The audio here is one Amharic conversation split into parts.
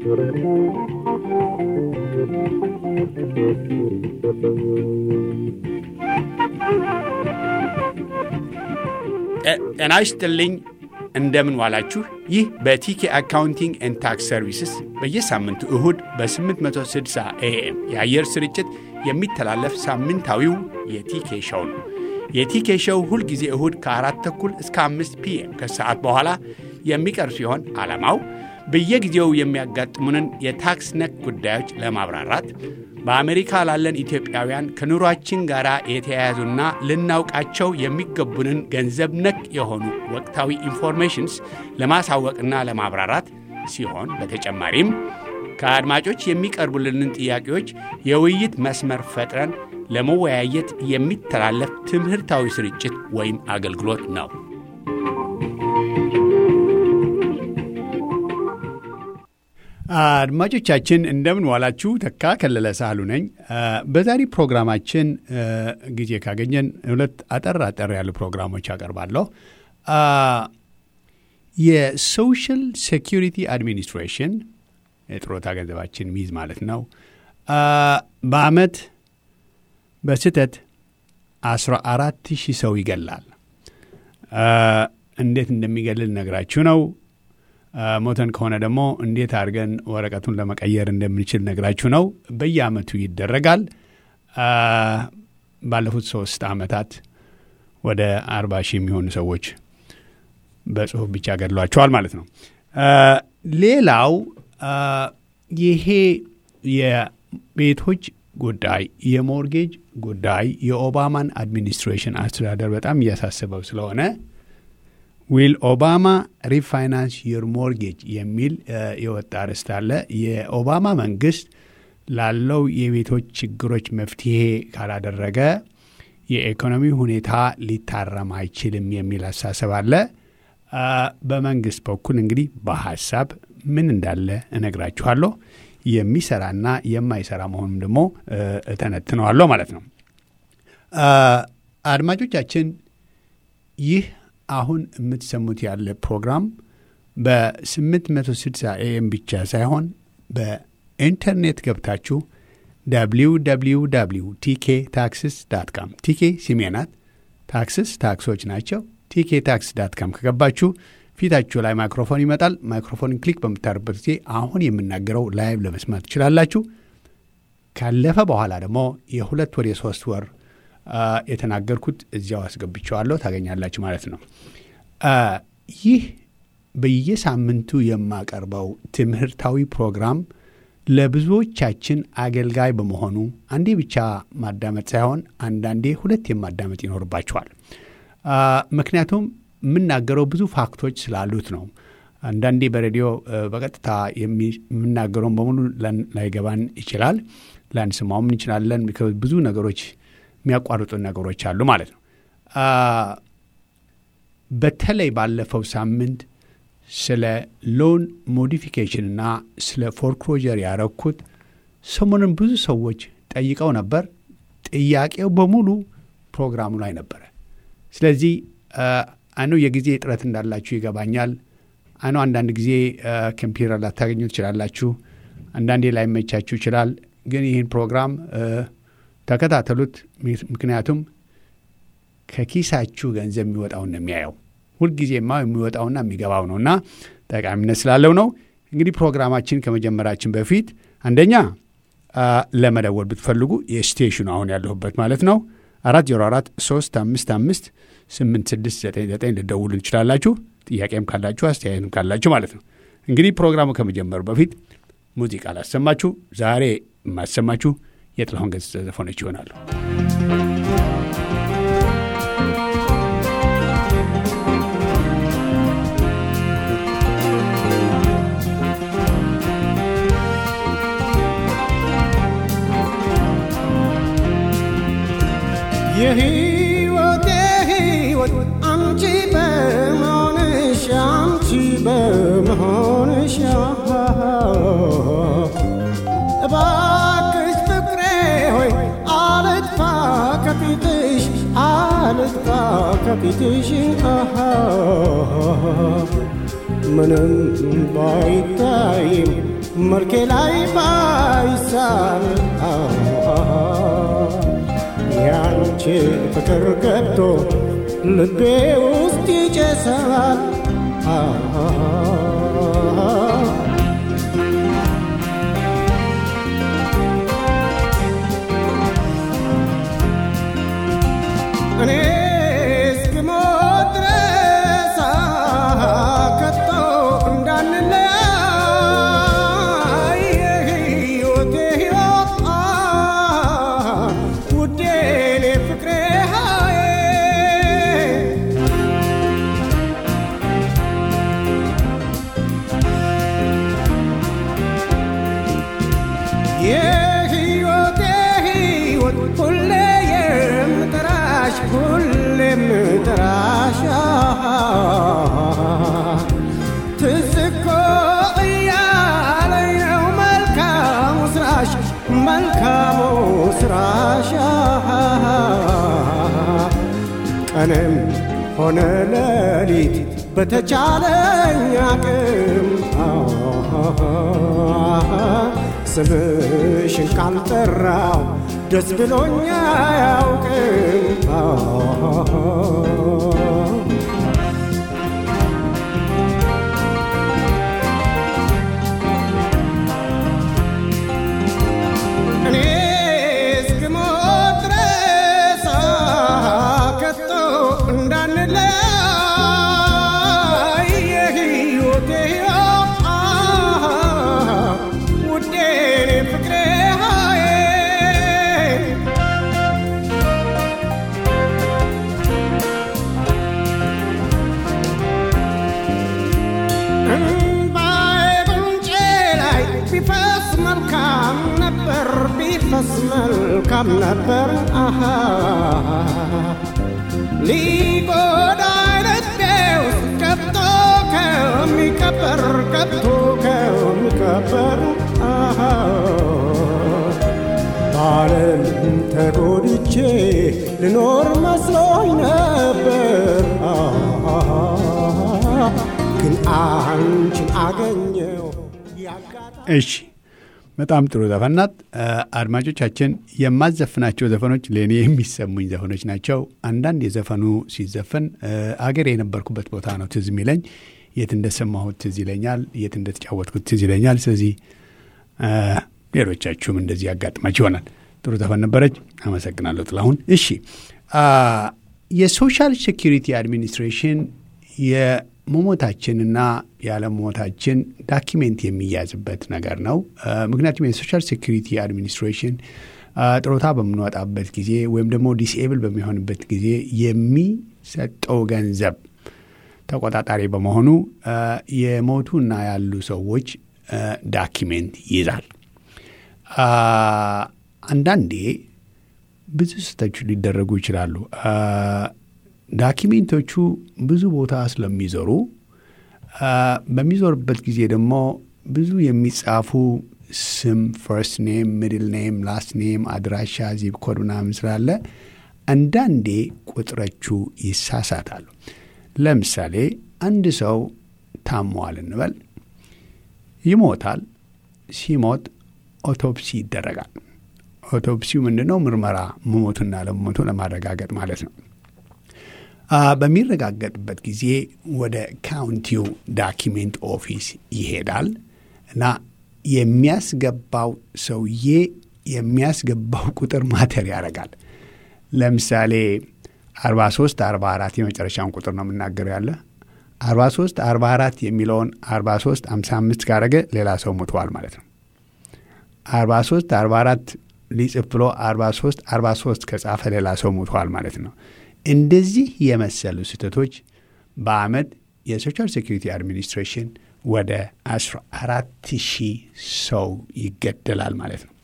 ጤና ይስጥልኝ። እንደምን ዋላችሁ። ይህ በቲኬ አካውንቲንግ ኤንድ ታክስ ሰርቪስስ በየሳምንቱ እሁድ በ860 ኤኤም የአየር ስርጭት የሚተላለፍ ሳምንታዊው የቲኬ ሸው ነው። የቲኬ ሸው ሁልጊዜ እሁድ ከአራት ተኩል እስከ አምስት ፒኤም ከሰዓት በኋላ የሚቀርብ ሲሆን ዓላማው በየጊዜው የሚያጋጥሙንን የታክስ ነክ ጉዳዮች ለማብራራት በአሜሪካ ላለን ኢትዮጵያውያን ከኑሯችን ጋር የተያያዙና ልናውቃቸው የሚገቡንን ገንዘብ ነክ የሆኑ ወቅታዊ ኢንፎርሜሽንስ ለማሳወቅና ለማብራራት ሲሆን በተጨማሪም ከአድማጮች የሚቀርቡልንን ጥያቄዎች የውይይት መስመር ፈጥረን ለመወያየት የሚተላለፍ ትምህርታዊ ስርጭት ወይም አገልግሎት ነው። አድማጮቻችን እንደምን ዋላችሁ። ተካ ከለለ ሳህሉ ነኝ። በዛሬ ፕሮግራማችን ጊዜ ካገኘን ሁለት አጠር አጠር ያሉ ፕሮግራሞች አቀርባለሁ። የሶሻል ሴኪሪቲ አድሚኒስትሬሽን የጥሮታ ገንዘባችን ሚዝ ማለት ነው በአመት በስህተት 14 ሺህ ሰው ይገላል። እንዴት እንደሚገልል ነግራችሁ ነው። ሞተን ከሆነ ደግሞ እንዴት አድርገን ወረቀቱን ለመቀየር እንደምንችል ነግራችሁ ነው። በየአመቱ ይደረጋል። ባለፉት ሶስት አመታት ወደ አርባ ሺህ የሚሆኑ ሰዎች በጽሁፍ ብቻ ገድሏቸዋል ማለት ነው። ሌላው ይሄ የቤቶች ጉዳይ የሞርጌጅ ጉዳይ የኦባማን አድሚኒስትሬሽን አስተዳደር በጣም እያሳስበው ስለሆነ ዊል ኦባማ ሪፋይናንስ ዩር ሞርጌጅ የሚል የወጣ ርዕስ አለ። የኦባማ መንግስት ላለው የቤቶች ችግሮች መፍትሄ ካላደረገ የኢኮኖሚ ሁኔታ ሊታረም አይችልም የሚል አሳሰብ አለ። በመንግስት በኩል እንግዲህ በሀሳብ ምን እንዳለ እነግራችኋለሁ። የሚሰራና የማይሰራ መሆኑም ደግሞ እተነትነዋለሁ ማለት ነው። አድማጮቻችን ይህ አሁን የምትሰሙት ያለ ፕሮግራም በ860 ኤኤም ብቻ ሳይሆን በኢንተርኔት ገብታችሁ www ቲኬ ታክስስ ዳት ካም ቲኬ ስሜ ናት። ታክስስ ታክሶች ናቸው። ቲኬ ታክስ ዳት ካም ከገባችሁ ፊታችሁ ላይ ማይክሮፎን ይመጣል። ማይክሮፎን ክሊክ በምታደርበት ጊዜ አሁን የምናገረው ላይቭ ለመስማት ትችላላችሁ። ካለፈ በኋላ ደግሞ የሁለት ወር የሶስት ወር የተናገርኩት እዚያው አስገብቸዋለሁ ታገኛላችሁ ማለት ነው። ይህ በየሳምንቱ የማቀርበው ትምህርታዊ ፕሮግራም ለብዙዎቻችን አገልጋይ በመሆኑ አንዴ ብቻ ማዳመጥ ሳይሆን አንዳንዴ ሁለት የማዳመጥ ይኖርባቸዋል። ምክንያቱም የምናገረው ብዙ ፋክቶች ስላሉት ነው። አንዳንዴ በሬዲዮ በቀጥታ የምናገረውን በሙሉ ላይገባን ይችላል። ላንስማውም እንችላለን። ብዙ ነገሮች የሚያቋርጡ ነገሮች አሉ ማለት ነው። በተለይ ባለፈው ሳምንት ስለ ሎን ሞዲፊኬሽንና ስለ ፎርክሎጀር ያረኩት ሰሞኑን ብዙ ሰዎች ጠይቀው ነበር። ጥያቄው በሙሉ ፕሮግራሙ ላይ ነበረ። ስለዚህ አኑ የጊዜ እጥረት እንዳላችሁ ይገባኛል። አኑ አንዳንድ ጊዜ ኮምፒውተር ላታገኙ ትችላላችሁ። አንዳንዴ ላይመቻችሁ ይችላል። ግን ይህን ፕሮግራም ተከታተሉት። ምክንያቱም ከኪሳችሁ ገንዘብ የሚወጣውን ነው የሚያየው። ሁልጊዜማ የሚወጣውና የሚገባው ነው እና ጠቃሚነት ስላለው ነው። እንግዲህ ፕሮግራማችን ከመጀመራችን በፊት አንደኛ ለመደወል ብትፈልጉ የስቴሽኑ አሁን ያለሁበት ማለት ነው አራት ዜሮ አራት ሶስት አምስት አምስት ስምንት ስድስት ዘጠኝ ዘጠኝ ልደውሉ ትችላላችሁ። ጥያቄም ካላችሁ አስተያየትም ካላችሁ ማለት ነው። እንግዲህ ፕሮግራሙ ከመጀመሩ በፊት ሙዚቃ ላሰማችሁ። ዛሬ የማሰማችሁ የጥላሁን ገሰሰ ዘፈኖች ይሆናሉ። የህይወቴ ህይወት አንቺ በመሆንሽ አንቺ በመሆንሽ እባክሽ ፍቅሬ ሆይ አልጥፋ ከፊትሽ አልጥፋ ከፊትሽ ምንም ባይታይም መልኬ ላይ ባይሳል ያንቺ ፍቅር ገብቶ ልቤ ውስጥ ይጨሳል እኔ እስክሞት ድረስ ከቶ እንዳንለያይ የሕይወቴ ሕይወት ውዴ እኔ ፍቅሬ ሃዬ የሕይወቴ ሕይወት ሁሌ የምጠራሽ ሁሌ የምጠራሽ ትዝ እኮ እያለኝ ነው መልካሙ ስራሽ መልካሙ ስራሽ ቀንም ሆነ ሌሊት በተቻለኝ አቅም ስምሽን ካልጠራው ደስ ብሎኛ አያውቅም እኔ እስክሞት ድረስ ከቶ እንዳንለያይ የሕይወቴ ሕይወት ውዴ እኔ ፍቅሬ ሃዬ እምባዬ ጉንጬ ላይ ቢፈስ መልካም ነበር ቢፈስ መልካም ነበር አሃ ሊጎዳኝ ልቤ ውስጥ ገብቶ ከሚቀበር ገብቶ ከሚቀበር አሃ ባለም ተጎድቼ ልኖር መስሎኝ ነበር ግን አንቺን አገኘው ያጋጣ እሺ በጣም ጥሩ ዘፈን ናት። አድማጮቻችን የማዘፍናቸው ዘፈኖች ለእኔ የሚሰሙኝ ዘፈኖች ናቸው። አንዳንድ የዘፈኑ ሲዘፈን አገር የነበርኩበት ቦታ ነው ትዝ የሚለኝ። የት እንደሰማሁት ትዝ ይለኛል፣ የት እንደተጫወትኩት ትዝ ይለኛል። ስለዚህ ሌሎቻችሁም እንደዚህ ያጋጥማችሁ ይሆናል። ጥሩ ዘፈን ነበረች። አመሰግናለሁ ጥላሁን። እሺ የሶሻል ሴኪሪቲ አድሚኒስትሬሽን የመሞታችንና ያለመሞታችን ዳኪሜንት የሚያዝበት ነገር ነው። ምክንያቱም የሶሻል ሴኪሪቲ አድሚኒስትሬሽን ጥሮታ በምንወጣበት ጊዜ ወይም ደግሞ ዲስኤብል በሚሆንበት ጊዜ የሚሰጠው ገንዘብ ተቆጣጣሪ በመሆኑ የሞቱና ያሉ ሰዎች ዳኪሜንት ይይዛል። አንዳንዴ ብዙ ስህተቶች ሊደረጉ ይችላሉ። ዳኪሜንቶቹ ብዙ ቦታ ስለሚዞሩ በሚዞርበት ጊዜ ደግሞ ብዙ የሚጻፉ ስም፣ ፈርስት ኔም፣ ሚድል ኔም፣ ላስት ኔም፣ አድራሻ፣ ዚፕ ኮድ ምናምን ስላለ አንዳንዴ ቁጥሮቹ ይሳሳታሉ። ለምሳሌ አንድ ሰው ታሟል እንበል፣ ይሞታል። ሲሞት ኦቶፕሲ ይደረጋል። ኦቶፕሲው ምንድን ነው? ምርመራ መሞቱና ለመሞቱ ለማረጋገጥ ማለት ነው። በሚረጋገጥበት ጊዜ ወደ ካውንቲው ዳኪሜንት ኦፊስ ይሄዳል እና የሚያስገባው ሰውዬ የሚያስገባው ቁጥር ማተር ያደርጋል። ለምሳሌ 43 44 የመጨረሻውን ቁጥር ነው የምናገረው ያለ 43 44 የሚለውን 43 55 ካረገ ሌላ ሰው ሞተዋል ማለት ነው። 43 44 ሊጽፍ ብሎ 43 43 ከጻፈ ሌላ ሰው ሞተዋል ማለት ነው። እንደዚህ የመሰሉ ስህተቶች በአመት የሶሻል ሴኩሪቲ አድሚኒስትሬሽን ወደ 14 ሺህ ሰው ይገደላል ማለት ነው።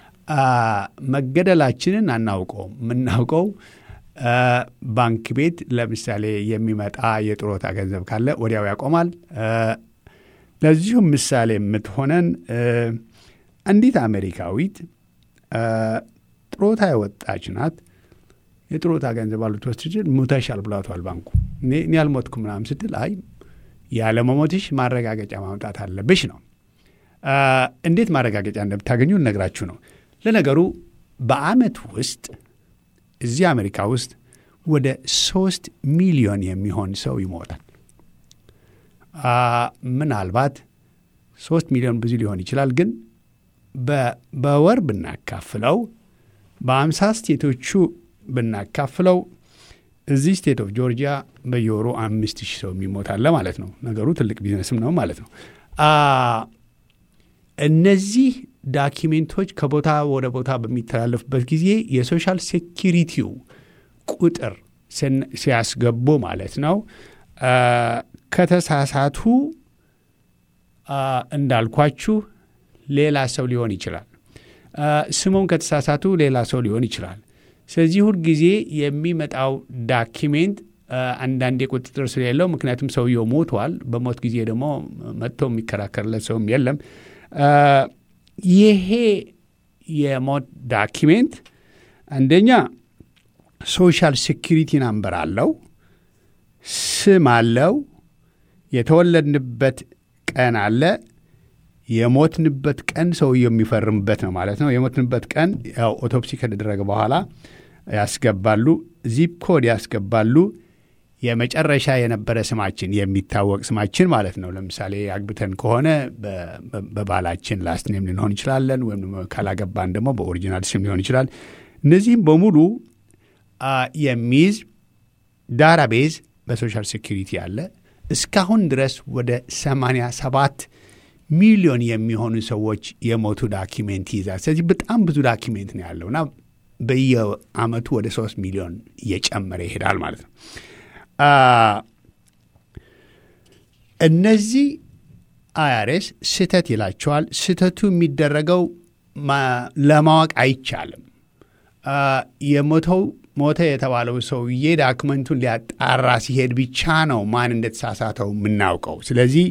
መገደላችንን አናውቀውም። የምናውቀው ባንክ ቤት ለምሳሌ የሚመጣ የጥሮታ ገንዘብ ካለ ወዲያው ያቆማል። ለዚሁም ምሳሌ የምትሆነን አንዲት አሜሪካዊት ጥሮታ የወጣች ናት። የጥሮታ ገንዘብ አልትወስድ ስትል ሙተሻል ብሏቷል ባንኩ። እኔ ያልሞትኩ ምናምን ስትል አይ ያለመሞትሽ ማረጋገጫ ማምጣት አለብሽ ነው። እንዴት ማረጋገጫ እንደምታገኙ እነግራችሁ ነው። ለነገሩ በአመት ውስጥ እዚህ አሜሪካ ውስጥ ወደ ሶስት ሚሊዮን የሚሆን ሰው ይሞታል። ምናልባት ሶስት ሚሊዮን ብዙ ሊሆን ይችላል፣ ግን በወር ብናካፍለው በአምሳ ስቴቶቹ ብናካፍለው እዚህ ስቴት ኦፍ ጆርጂያ በየወሩ አምስት ሺህ ሰው የሚሞታለ ማለት ነው። ነገሩ ትልቅ ቢዝነስም ነው ማለት ነው። እነዚህ ዳኪሜንቶች ከቦታ ወደ ቦታ በሚተላለፉበት ጊዜ የሶሻል ሴኪሪቲው ቁጥር ሲያስገቡ ማለት ነው ከተሳሳቱ እንዳልኳችሁ ሌላ ሰው ሊሆን ይችላል። ስሙን ከተሳሳቱ ሌላ ሰው ሊሆን ይችላል። ስለዚህ ሁልጊዜ የሚመጣው ዳኪሜንት አንዳንዴ ቁጥጥር ስለሌለው፣ ምክንያቱም ሰውየው ሞቷል። በሞት ጊዜ ደግሞ መጥቶ የሚከራከርለት ሰውም የለም። ይሄ የሞት ዳኪሜንት አንደኛ ሶሻል ሴኪሪቲ ናምበር አለው፣ ስም አለው፣ የተወለድንበት ቀን አለ፣ የሞትንበት ቀን ሰውየው የሚፈርምበት ነው ማለት ነው። የሞትንበት ቀን ያው ኦቶፕሲ ከተደረገ በኋላ ያስገባሉ። ዚፕ ኮድ ያስገባሉ። የመጨረሻ የነበረ ስማችን የሚታወቅ ስማችን ማለት ነው። ለምሳሌ አግብተን ከሆነ በባላችን ላስት ኔም ልንሆን እንችላለን፣ ወይም ካላገባን ደግሞ በኦሪጂናል ስም ሊሆን ይችላል። እነዚህም በሙሉ የሚይዝ ዳታቤዝ በሶሻል ሴኪሪቲ አለ። እስካሁን ድረስ ወደ 87 ሚሊዮን የሚሆኑ ሰዎች የሞቱ ዳኪሜንት ይይዛል። ስለዚህ በጣም ብዙ ዳኪሜንት ነው ያለው እና በየአመቱ ወደ 3 ሚሊዮን እየጨመረ ይሄዳል ማለት ነው። እነዚህ አይአርኤስ ስህተት ይላቸዋል። ስህተቱ የሚደረገው ለማወቅ አይቻልም። የሞተው ሞተ የተባለው ሰውዬ ዳክመንቱን ሊያጣራ ሲሄድ ብቻ ነው ማን እንደተሳሳተው የምናውቀው። ስለዚህ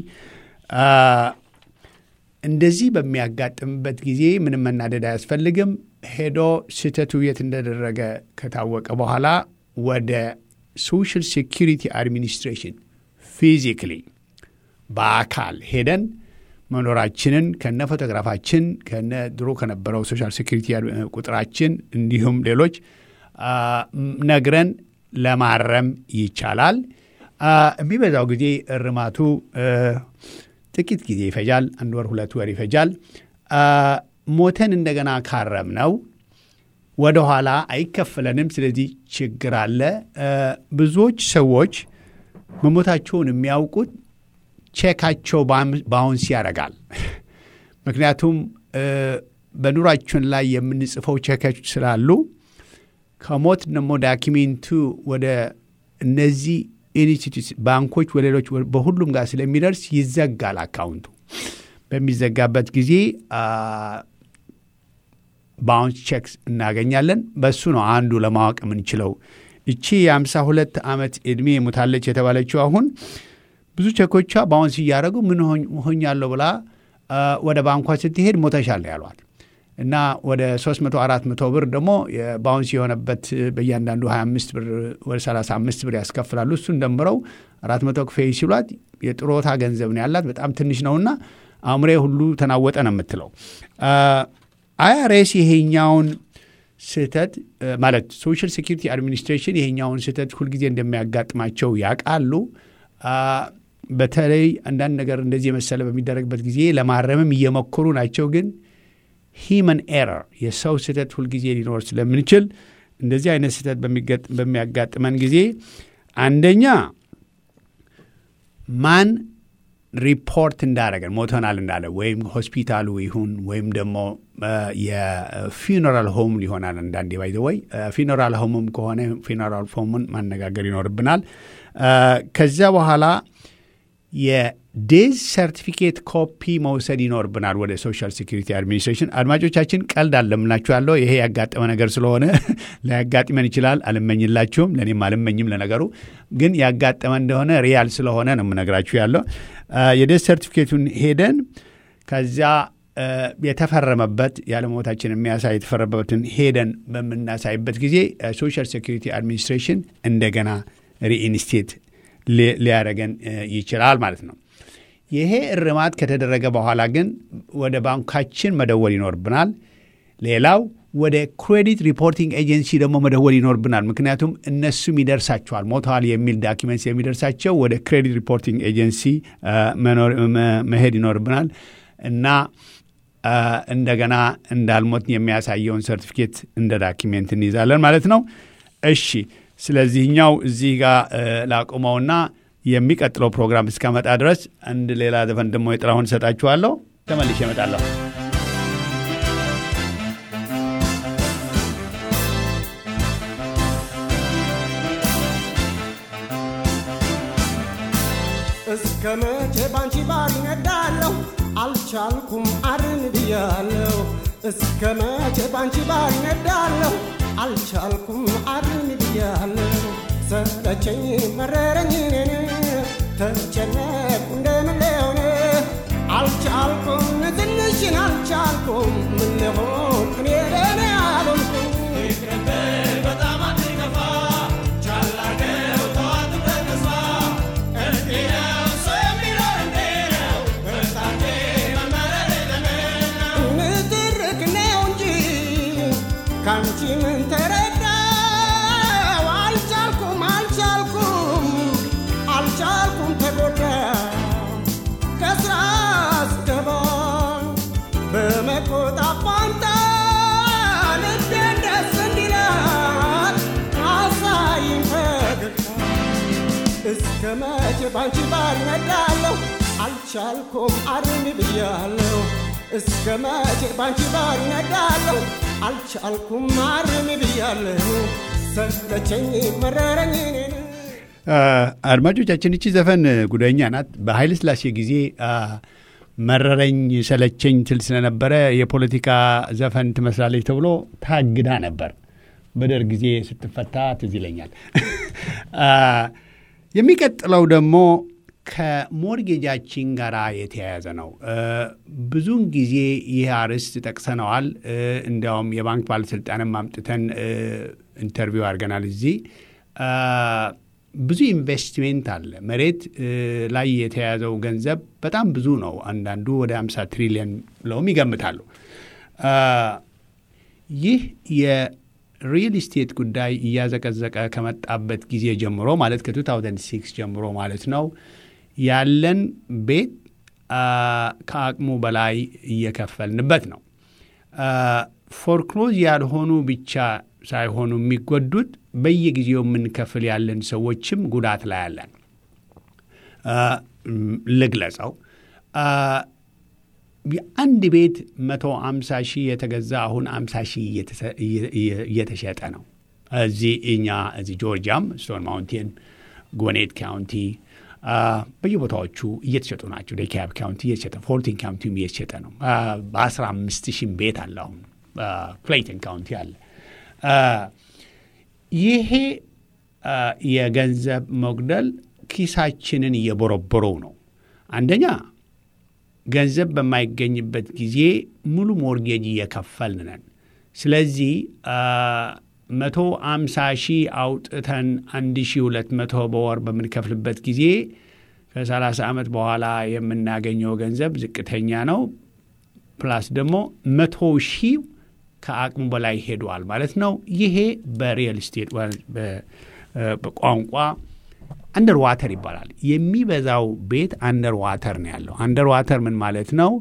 እንደዚህ በሚያጋጥምበት ጊዜ ምንም መናደድ አያስፈልግም። ሄዶ ስህተቱ የት እንደደረገ ከታወቀ በኋላ ወደ ሶሻል ሴኪሪቲ አድሚኒስትሬሽን ፊዚክሊ በአካል ሄደን መኖራችንን ከነ ፎቶግራፋችን ከነ ድሮ ከነበረው ሶሻል ሴኪሪቲ ቁጥራችን እንዲሁም ሌሎች ነግረን ለማረም ይቻላል። የሚበዛው ጊዜ እርማቱ ጥቂት ጊዜ ይፈጃል። አንድ ወር፣ ሁለት ወር ይፈጃል። ሞተን እንደገና ካረም ነው ወደ ኋላ አይከፈለንም። ስለዚህ ችግር አለ። ብዙዎች ሰዎች መሞታቸውን የሚያውቁት ቼካቸው ባውንስ ያደርጋል። ምክንያቱም በኑራችን ላይ የምንጽፈው ቼኮች ስላሉ ከሞት ደግሞ ዳኪሜንቱ ወደ እነዚህ ኢንስቲቱት ባንኮች፣ ወደ ሌሎች በሁሉም ጋር ስለሚደርስ ይዘጋል አካውንቱ። በሚዘጋበት ጊዜ ባውንስ ቼክስ እናገኛለን። በሱ ነው አንዱ ለማወቅ የምንችለው። እቺ የአምሳ ሁለት ዓመት ዕድሜ ሞታለች የተባለችው አሁን ብዙ ቼኮቿ ባውንስ እያደረጉ ምን ሆኛለሁ ብላ ወደ ባንኳ ስትሄድ ሞተሻል ያሏት እና ወደ 300 400 ብር ደግሞ ባውንስ የሆነበት በእያንዳንዱ 25 ብር ወደ 35 ብር ያስከፍላሉ። እሱን ደምረው 400 ክፌ ሲሏት የጥሮታ ገንዘብ ነው ያላት በጣም ትንሽ ነውና አእምሬ ሁሉ ተናወጠ ነው የምትለው። አይአርኤስ ይሄኛውን ስህተት ማለት ሶሻል ሴኪሪቲ አድሚኒስትሬሽን ይሄኛውን ስህተት ሁልጊዜ እንደሚያጋጥማቸው ያውቃሉ። በተለይ አንዳንድ ነገር እንደዚህ የመሰለ በሚደረግበት ጊዜ ለማረምም እየሞከሩ ናቸው። ግን ሂመን ኤረር የሰው ስህተት ሁልጊዜ ሊኖር ስለምንችል እንደዚህ አይነት ስህተት በሚያጋጥመን ጊዜ አንደኛ ማን ሪፖርት እንዳደረገን ሞተናል እንዳለ ወይም ሆስፒታሉ ይሁን ወይም ደግሞ የፊኖራል ሆም ሊሆናል። አንዳንዴ ባይ ወይ ፊኖራል ሆምም ከሆነ ፊኖራል ሆሙን ማነጋገር ይኖርብናል። ከዚያ በኋላ የዴዝ ሰርቲፊኬት ኮፒ መውሰድ ይኖርብናል ወደ ሶሻል ሴኪሪቲ አድሚኒስትሬሽን። አድማጮቻችን ቀልድ አለምላችሁ ያለው ይሄ ያጋጠመ ነገር ስለሆነ ላያጋጥመን ይችላል። አልመኝላችሁም፣ ለእኔም አልመኝም። ለነገሩ ግን ያጋጠመ እንደሆነ ሪያል ስለሆነ ነው የምነግራችሁ ያለው። የዴዝ ሰርቲፊኬቱን ሄደን ከዚያ የተፈረመበት ያለመሞታችን የሚያሳይ የተፈረመበትን ሄደን በምናሳይበት ጊዜ ሶሻል ሴኪሪቲ አድሚኒስትሬሽን እንደገና ሪኢንስቴት ሊያደረገን ይችላል ማለት ነው። ይሄ እርማት ከተደረገ በኋላ ግን ወደ ባንካችን መደወል ይኖርብናል። ሌላው ወደ ክሬዲት ሪፖርቲንግ ኤጀንሲ ደግሞ መደወል ይኖርብናል። ምክንያቱም እነሱም ይደርሳቸዋል ሞተዋል የሚል ዳኪመንትስ የሚደርሳቸው ወደ ክሬዲት ሪፖርቲንግ ኤጀንሲ መሄድ ይኖርብናል እና እንደገና እንዳልሞት የሚያሳየውን ሰርቲፊኬት እንደ ዳኪሜንት እንይዛለን ማለት ነው። እሺ፣ ስለዚህኛው እዚህ ጋር ላቁመውና የሚቀጥለው ፕሮግራም እስከመጣ ድረስ አንድ ሌላ ዘፈን ደግሞ የጥላሁን እሰጣችኋለሁ። ተመልሼ እመጣለሁ። እስከ መቼ ባንቺ ባር ይነዳለሁ አልቻልኩም አርን ብያለሁ እስከ መቼ ባንቺ ባር ይነዳለሁ አልቻልኩም አርን ብያለሁ ሰለቸኝ መረረኝ እኔን ተጨነቁ እንደምን ሊሆን አልቻልኩም ትንሽን አልቻልኩም ምን ሊሆን እኔ ለእኔ አልሆንኩም በጣም አትከፋ ቻል አድርገው ተዋት በተስፋ እንዲህ ነው ሰው የሚለው እንዲህ ነው በሳቴ መመረር ለምን ነው ንትርክ ነው እንጂ ካንቺ ምን ተረዳው? አልቻልኩም አልቻልኩም አልቻልኩም ተጎዳ ከስራ ስገባ በመቆጣት ፋንታ ልቤን ደስ እንዲላት አሳይኝ ፈገግታ እስከ መቼ ባንቺ ባር ይነዳለሁ አልቻልኩም አርሚ ብያለሁ እስከ መቼ ባንቺ ባር ይነዳለሁ አልቻልኩም አርሚ ብያለሁ ሰለቸኝ መረረኝ እኔን አድማጮቻችን እቺ ዘፈን ጉደኛ ናት። በኃይለ ሥላሴ ጊዜ መረረኝ ሰለቸኝ ትል ስለነበረ የፖለቲካ ዘፈን ትመስላለች ተብሎ ታግዳ ነበር። በደርግ ጊዜ ስትፈታ ትዝ ይለኛል። የሚቀጥለው ደግሞ ከሞርጌጃችን ጋር የተያያዘ ነው። ብዙውን ጊዜ ይህ አርዕስት ጠቅሰነዋል። እንዲያውም የባንክ ባለስልጣንም አምጥተን ኢንተርቪው አድርገናል እዚህ ብዙ ኢንቨስትሜንት አለ። መሬት ላይ የተያዘው ገንዘብ በጣም ብዙ ነው። አንዳንዱ ወደ 50 ትሪሊየን ብለውም ይገምታሉ። ይህ የሪል ስቴት ጉዳይ እያዘቀዘቀ ከመጣበት ጊዜ ጀምሮ ማለት ከ2006 ጀምሮ ማለት ነው ያለን ቤት ከአቅሙ በላይ እየከፈልንበት ነው። ፎርክሎዝ ያልሆኑ ብቻ ሳይሆኑ የሚጎዱት በየጊዜው የምንከፍል ያለን ሰዎችም ጉዳት ላይ ያለን ልግለጸው። አንድ ቤት መቶ አምሳ ሺህ የተገዛ አሁን አምሳ ሺህ እየተሸጠ ነው። እዚህ እኛ እዚህ ጆርጂያም ስቶን ማውንቴን፣ ጎኔት ካውንቲ በየቦታዎቹ እየተሸጡ ናቸው። ዴካብ ካውንቲ እየተሸጠ ፎርቲን ካውንቲም እየተሸጠ ነው። በአስራ አምስት ሺህ ቤት አለ አሁን ክሌይተን ካውንቲ አለ። ይሄ የገንዘብ መጉደል ኪሳችንን እየቦረቦረው ነው። አንደኛ ገንዘብ በማይገኝበት ጊዜ ሙሉ ሞርጌጅ እየከፈልን ነን። ስለዚህ መቶ አምሳ ሺህ አውጥተን አንድ ሺህ ሁለት መቶ በወር በምንከፍልበት ጊዜ ከሰላሳ ዓመት በኋላ የምናገኘው ገንዘብ ዝቅተኛ ነው። ፕላስ ደግሞ መቶ ሺህ ከአቅሙ በላይ ሄዷል ማለት ነው። ይሄ በሪል ስቴት በቋንቋ አንደር ዋተር ይባላል። የሚበዛው ቤት አንደር ዋተር ነው ያለው። አንደር ዋተር ምን ማለት ነው?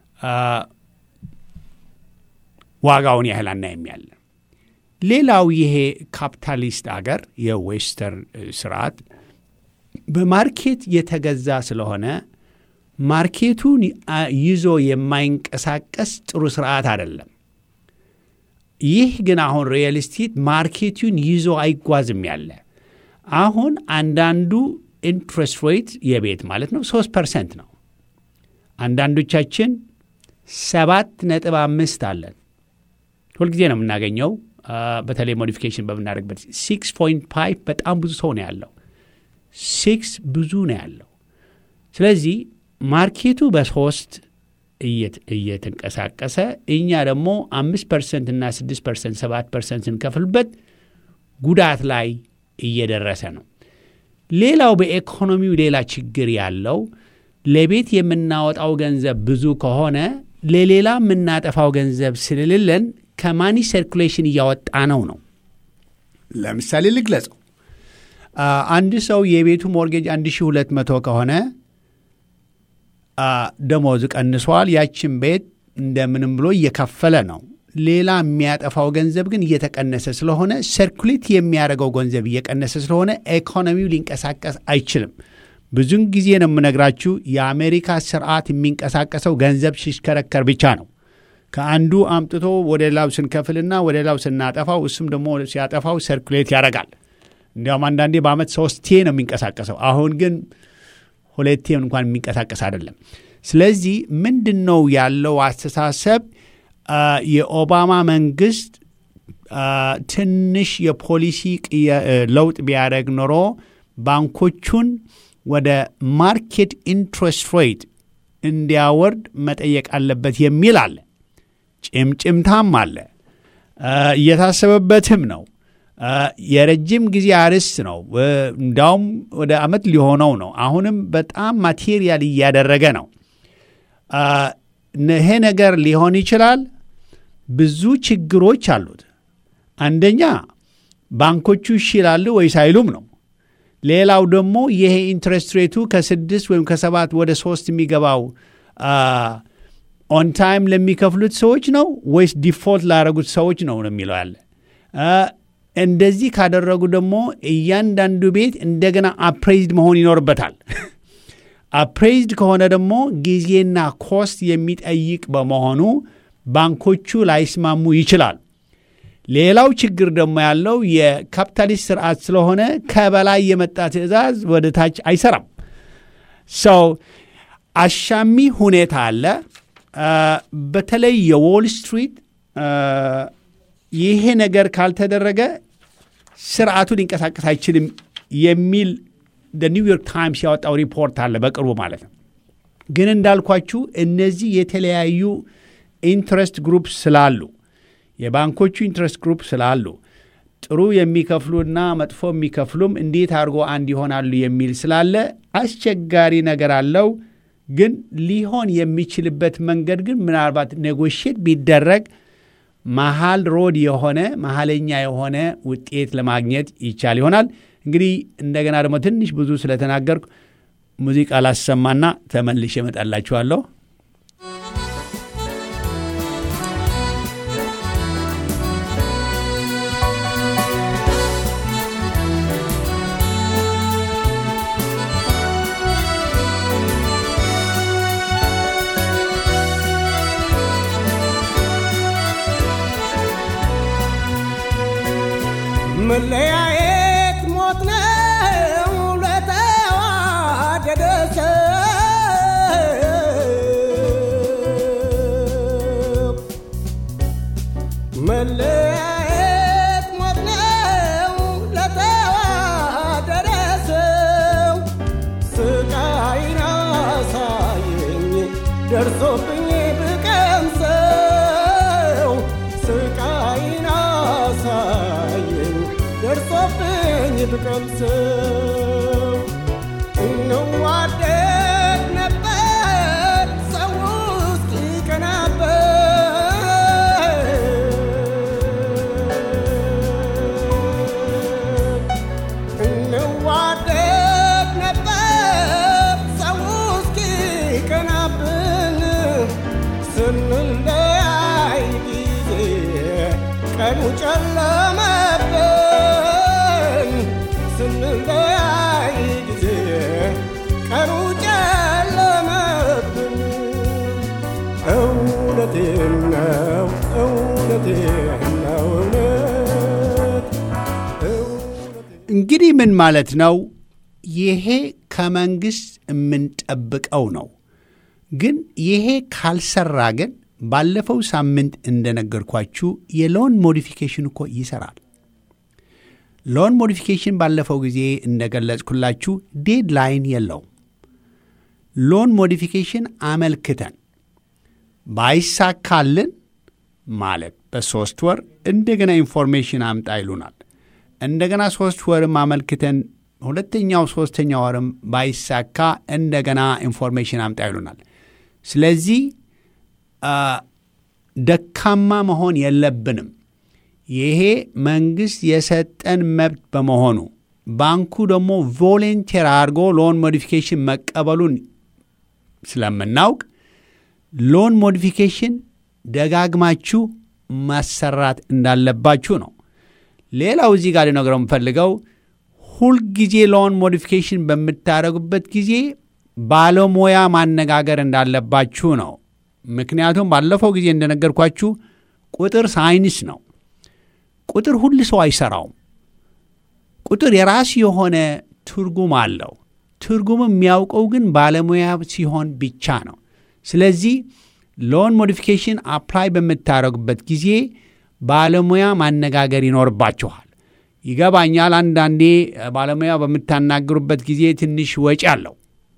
ዋጋውን ያህል አናይም ያለ። ሌላው ይሄ ካፒታሊስት አገር የዌስተርን ስርዓት በማርኬት የተገዛ ስለሆነ ማርኬቱን ይዞ የማይንቀሳቀስ ጥሩ ስርዓት አይደለም። ይህ ግን አሁን ሪል ስቴት ማርኬቱን ይዞ አይጓዝም ያለ አሁን አንዳንዱ ኢንትረስት ሬት የቤት ማለት ነው ሶስት ፐርሰንት ነው። አንዳንዶቻችን ሰባት ነጥብ አምስት አለን። ሁልጊዜ ነው የምናገኘው። በተለይ ሞዲፊኬሽን በምናደርግበት ሲክስ ፖይንት ፋይቭ በጣም ብዙ ሰው ነው ያለው። ሲክስ ብዙ ነው ያለው። ስለዚህ ማርኬቱ በሶስት እየተንቀሳቀሰ እኛ ደግሞ አምስት ፐርሰንት እና ስድስት ፐርሰንት ሰባት ፐርሰንት ስንከፍልበት ጉዳት ላይ እየደረሰ ነው። ሌላው በኢኮኖሚው ሌላ ችግር ያለው ለቤት የምናወጣው ገንዘብ ብዙ ከሆነ ለሌላ የምናጠፋው ገንዘብ ስለሌለን ከማኒ ሰርኩሌሽን እያወጣ ነው ነው። ለምሳሌ ልግለጸው። አንድ ሰው የቤቱ ሞርጌጅ 1200 ከሆነ ደሞዝ ቀንሷል። ያችን ቤት እንደምንም ብሎ እየከፈለ ነው። ሌላ የሚያጠፋው ገንዘብ ግን እየተቀነሰ ስለሆነ ሰርኩሌት የሚያደርገው ገንዘብ እየቀነሰ ስለሆነ ኢኮኖሚው ሊንቀሳቀስ አይችልም። ብዙን ጊዜ ነው የምነግራችሁ፣ የአሜሪካ ስርዓት የሚንቀሳቀሰው ገንዘብ ሲሽከረከር ብቻ ነው። ከአንዱ አምጥቶ ወደ ሌላው ስንከፍልና ወደ ሌላው ስናጠፋው እሱም ደግሞ ሲያጠፋው ሰርኩሌት ያደርጋል። እንዲያውም አንዳንዴ በአመት ሶስቴ ነው የሚንቀሳቀሰው። አሁን ግን ሁለቴ እንኳን የሚንቀሳቀስ አይደለም። ስለዚህ ምንድን ነው ያለው አስተሳሰብ? የኦባማ መንግስት ትንሽ የፖሊሲ ለውጥ ቢያደርግ ኖሮ ባንኮቹን ወደ ማርኬት ኢንትረስት ሬት እንዲያወርድ መጠየቅ አለበት የሚል አለ። ጭምጭምታም አለ። እየታሰበበትም ነው። የረጅም ጊዜ አርዕስት ነው። እንዳውም ወደ አመት ሊሆነው ነው። አሁንም በጣም ማቴሪያል እያደረገ ነው። ይሄ ነገር ሊሆን ይችላል። ብዙ ችግሮች አሉት። አንደኛ ባንኮቹ እሺ ይላሉ ወይስ አይሉም ነው። ሌላው ደግሞ ይሄ ኢንትረስት ሬቱ ከስድስት ወይም ከሰባት ወደ ሶስት የሚገባው ኦን ታይም ለሚከፍሉት ሰዎች ነው ወይስ ዲፎልት ላደረጉት ሰዎች ነው ነው የሚለው ያለ። እንደዚህ ካደረጉ ደግሞ እያንዳንዱ ቤት እንደገና አፕሬዝድ መሆን ይኖርበታል። አፕሬዝድ ከሆነ ደግሞ ጊዜና ኮስት የሚጠይቅ በመሆኑ ባንኮቹ ላይስማሙ ይችላል። ሌላው ችግር ደግሞ ያለው የካፒታሊስት ስርዓት ስለሆነ ከበላይ የመጣ ትዕዛዝ ወደ ታች አይሰራም። ሰው አሻሚ ሁኔታ አለ። በተለይ የዎል ስትሪት ይሄ ነገር ካልተደረገ ስርዓቱ ሊንቀሳቀስ አይችልም የሚል ኒውዮርክ ታይምስ ያወጣው ሪፖርት አለ በቅርቡ ማለት ነው። ግን እንዳልኳችሁ እነዚህ የተለያዩ ኢንትረስት ግሩፕ ስላሉ የባንኮቹ ኢንትረስት ግሩፕ ስላሉ ጥሩ የሚከፍሉና መጥፎ የሚከፍሉም እንዴት አድርጎ አንድ ይሆናሉ የሚል ስላለ አስቸጋሪ ነገር አለው። ግን ሊሆን የሚችልበት መንገድ ግን ምናልባት ኔጎሽት ቢደረግ መሀል ሮድ የሆነ መሀለኛ የሆነ ውጤት ለማግኘት ይቻል ይሆናል። እንግዲህ እንደገና ደግሞ ትንሽ ብዙ ስለተናገርኩ ሙዚቃ ላሰማና ተመልሼ እመጣላችኋለሁ። መለያየት ሞት ነው ለተዋደደ ሰው መለያየት ሞት ነው ለተዋደደ ሰው ስቃይን አሳየኝ ደርሶብኝ ብቀምሰው ስቃይን አሳየኝ ደርሶብኝ ብቀምሰው እንዋደድ ነበር ሰው ውስጥ ይቀናበት እንዋደድ ነበር ሰው ውስጥ ይቀናብን ስንለያይ ጊዜ ቀኑ ጨለመብን ስንለያይ ጊዜ ቀኑ ጨለመብን እውነቴን ነው እውነቴን ነው እውነት እውነቴን እንግዲህ ምን ማለት ነው? ይሄ ከመንግስት የምንጠብቀው ነው። ግን ይሄ ካልሰራ ግን ባለፈው ሳምንት እንደነገርኳችሁ የሎን ሞዲፊኬሽን እኮ ይሰራል። ሎን ሞዲፊኬሽን ባለፈው ጊዜ እንደገለጽኩላችሁ ዴድላይን የለውም። ሎን ሞዲፊኬሽን አመልክተን ባይሳካልን ማለት በሶስት ወር እንደገና ኢንፎርሜሽን አምጣ ይሉናል። እንደገና ሶስት ወርም አመልክተን ሁለተኛው ሶስተኛ ወርም ባይሳካ እንደገና ኢንፎርሜሽን አምጣ ይሉናል። ስለዚህ ደካማ መሆን የለብንም። ይሄ መንግስት የሰጠን መብት በመሆኑ ባንኩ ደግሞ ቮሌንቴር አድርጎ ሎን ሞዲፊኬሽን መቀበሉን ስለምናውቅ ሎን ሞዲፊኬሽን ደጋግማችሁ ማሰራት እንዳለባችሁ ነው። ሌላው እዚህ ጋር ሊነግረው የምፈልገው ሁልጊዜ ሎን ሞዲፊኬሽን በምታደርጉበት ጊዜ ባለሙያ ማነጋገር እንዳለባችሁ ነው። ምክንያቱም ባለፈው ጊዜ እንደነገርኳችሁ ቁጥር ሳይንስ ነው። ቁጥር ሁል ሰው አይሰራውም። ቁጥር የራሱ የሆነ ትርጉም አለው። ትርጉም የሚያውቀው ግን ባለሙያ ሲሆን ብቻ ነው። ስለዚህ ሎን ሞዲፊኬሽን አፕላይ በምታደርጉበት ጊዜ ባለሙያ ማነጋገር ይኖርባችኋል። ይገባኛል። አንዳንዴ ባለሙያ በምታናግሩበት ጊዜ ትንሽ ወጪ አለው።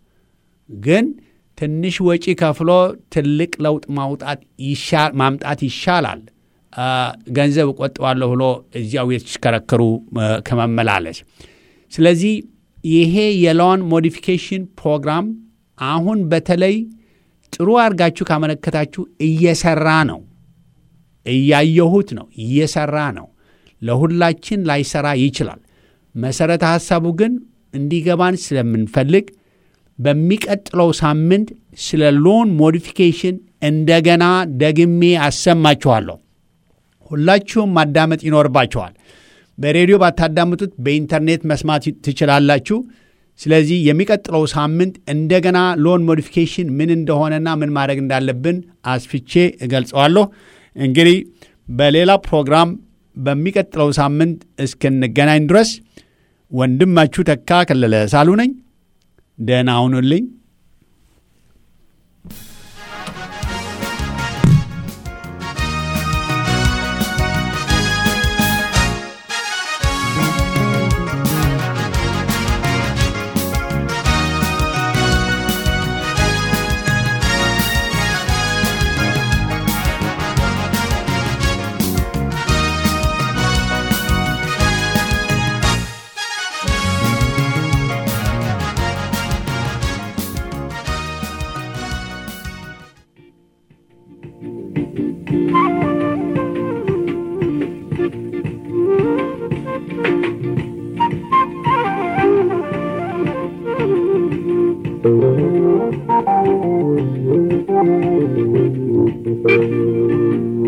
ግን ትንሽ ወጪ ከፍሎ ትልቅ ለውጥ ማውጣት ማምጣት ይሻላል ገንዘብ እቆጥባለሁ ብሎ እዚያው የተሽከረከሩ ከመመላለስ። ስለዚህ ይሄ የሎን ሞዲፊኬሽን ፕሮግራም አሁን በተለይ ጥሩ አድርጋችሁ ካመለከታችሁ እየሰራ ነው። እያየሁት ነው። እየሰራ ነው። ለሁላችን ላይሰራ ይችላል። መሰረተ ሐሳቡ ግን እንዲገባን ስለምንፈልግ በሚቀጥለው ሳምንት ስለ ሎን ሞዲፊኬሽን እንደገና ደግሜ አሰማችኋለሁ። ሁላችሁም ማዳመጥ ይኖርባችኋል። በሬዲዮ ባታዳምጡት በኢንተርኔት መስማት ትችላላችሁ። ስለዚህ የሚቀጥለው ሳምንት እንደገና ሎን ሞዲፊኬሽን ምን እንደሆነና ምን ማድረግ እንዳለብን አስፍቼ እገልጸዋለሁ። እንግዲህ በሌላ ፕሮግራም በሚቀጥለው ሳምንት እስክንገናኝ ድረስ ወንድማችሁ ተካ ከለለ ሳሉ ነኝ። ደህና ሁኑልኝ።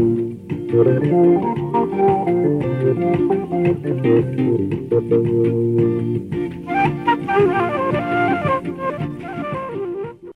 Thank you.